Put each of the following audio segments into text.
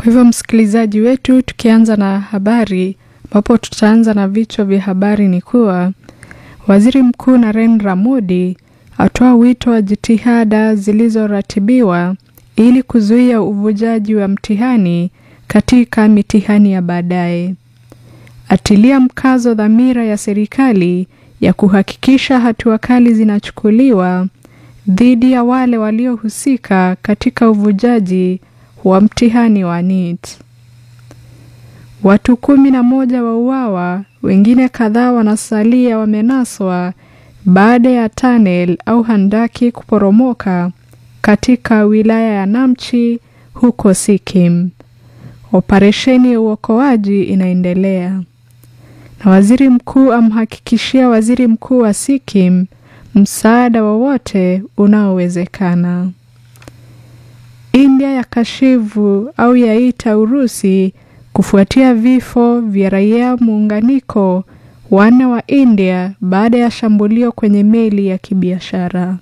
hivyo msikilizaji wetu, tukianza na habari ambapo tutaanza na vichwa vya habari ni kuwa waziri mkuu Narendra Modi atoa wito wa jitihada zilizoratibiwa ili kuzuia uvujaji wa mtihani katika mitihani ya baadaye. Atilia mkazo dhamira ya serikali ya kuhakikisha hatua kali zinachukuliwa dhidi ya wale waliohusika katika uvujaji wa mtihani wa NEET. Watu kumi na moja wauawa, wengine kadhaa wanasalia wamenaswa baada ya tunnel au handaki kuporomoka katika wilaya ya Namchi huko Sikkim. Operesheni ya uokoaji inaendelea. Na waziri mkuu amhakikishia waziri mkuu wa Sikkim msaada wowote unaowezekana. India ya kashivu au yaita Urusi kufuatia vifo vya raia muunganiko wanne wa India baada ya shambulio kwenye meli ya kibiashara.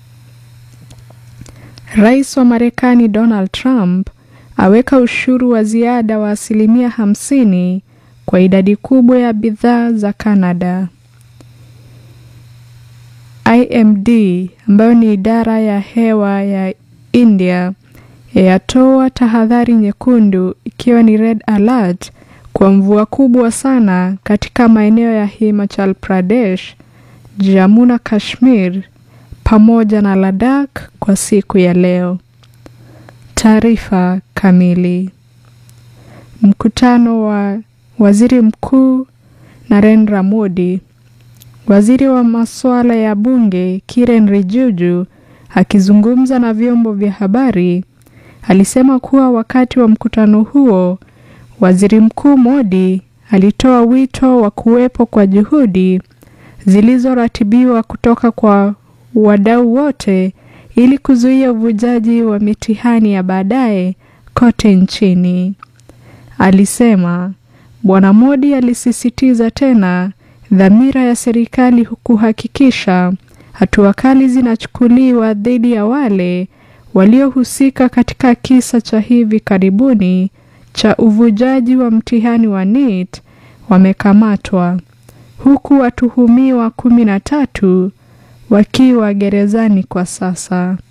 Rais wa Marekani Donald Trump aweka ushuru wa ziada wa asilimia hamsini kwa idadi kubwa ya bidhaa za Canada. IMD ambayo ni idara ya hewa ya India yatoa tahadhari nyekundu ikiwa ni red alert kwa mvua kubwa sana katika maeneo ya Himachal Pradesh, Jammu na Kashmir pamoja na Ladakh kwa siku ya leo. Taarifa kamili. Mkutano wa waziri mkuu Narendra Modi. Waziri wa masuala ya bunge Kiren Rijuju akizungumza na vyombo vya habari alisema kuwa wakati wa mkutano huo waziri mkuu Modi alitoa wito wa kuwepo kwa juhudi zilizoratibiwa kutoka kwa wadau wote ili kuzuia uvujaji wa mitihani ya baadaye kote nchini. Alisema Bwana Modi alisisitiza tena dhamira ya serikali kuhakikisha hatua kali zinachukuliwa dhidi ya wale waliohusika katika kisa cha hivi karibuni cha uvujaji wa mtihani wa NEET wamekamatwa huku watuhumiwa kumi na tatu wakiwa gerezani kwa sasa.